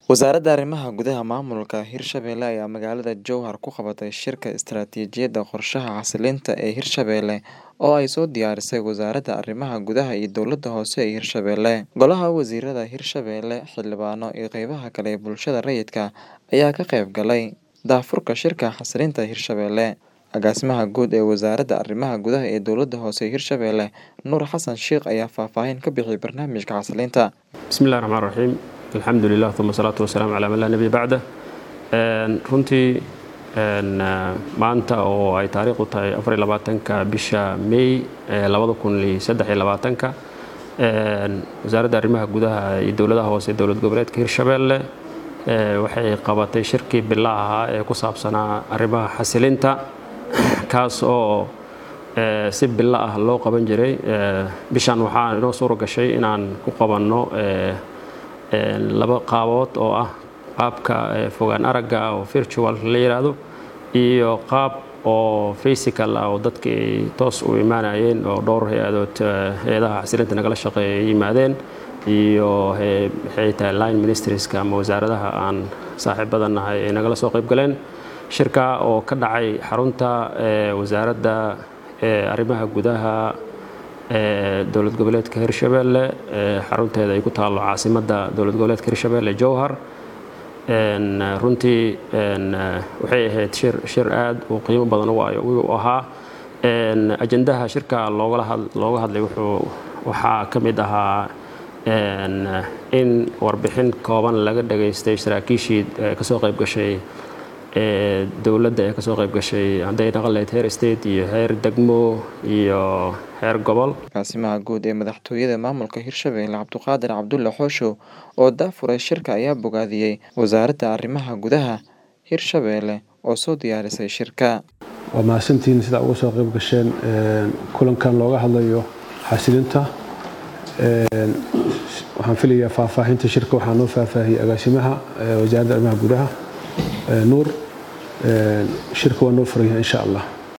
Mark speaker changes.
Speaker 1: Wasaaradda Arrimaha Gudaha Maamulka Hirshabelle ayaa magaalada Jowhar ku qabatay shirka istiraatiijiyadda qorshaha xasilinta ee Hirshabelle oo ay soo diyaarisay Wasaaradda Arrimaha Gudaha iyo Dowladda Hoose ee Hirshabelle. Golaha Wasiirada Hirshabelle, xildhibaano iyo qaybaha kale ee bulshada rayidka ayaa ka qayb galay daahfurka shirka xasilinta Hirshabelle. Agaasimaha guud ee Wasaaradda Arrimaha Gudaha ee Dowladda Hoose ee Hirshabelle, Nuur Xasan Sheikh ayaa faahfaahin ka bixiyay barnaamijka xasilinta.
Speaker 2: bismillahi raxmaan raxiim alxamdulilah uma salaatu wasalaamu calaa man laa nebiya bacda runtii maanta oo ay taariikhdu tahay afariy labaatanka bisha may labada kun iyo saddex iyo labaatanka wasaaradda arrimaha gudaha iyo dowladaha hoose ee dowlad goboleedka hirshabelle waxay qabatay shirkii bila ahaa ee ku saabsanaa arrimaha xasilinta kaas oo si bilo ah loo qaban jiray bishan waxaa inoo suura gashay inaan ku qabanno laba qaabood oo ah qaabka fogaan aragga oo virtual la yidhaahdo iyo qaab oo physical ah oo dadka ay toos u imaanayeen oo dhowr hay-adood hay-adaha xasilinta nagala shaqeeya ay yimaadeen iyo maxay tahay line ministerieska ama wasaaradaha aan saaxiibada nahay ay nagala soo qayb galeen shirka oo ka dhacay xarunta wasaaradda arrimaha gudaha dowlad goboleedka hirshabelle xarunteeda ay ku taalo caasimadda dowlad goboleedka hirshabelle jowhar runtii waxay ahayd shir shir aad u qiimo badan u ahaa ajendaha shirka looga hadlay wuxuu waxaa ka mid ahaa in warbixin kooban laga dhageystay saraakiishii kasoo qayb gashay dowladda ee kasoo qayb gashay hadday dhaqan lahayd heer state iyo heer degmo iyo heer gobol
Speaker 1: agaasimaha guud ee madaxtooyada maamulka hirshabelle cabduqaadir cabdulle xooshow oo daafuray shirka ayaa bogaadiyey wasaaradda arrimaha gudaha hirshabelle oo soo diyaarisay shirka
Speaker 3: waa mahadsantihiin sidaa uga soo qayb gasheen kulankan looga hadlayo xasilinta waxaan filayaa faahfaahinta shirka waxaa noo faahfaahiyey agaasimaha wasaaradda arrimaha gudaha nuur shirka waa noo furan yahay insha allah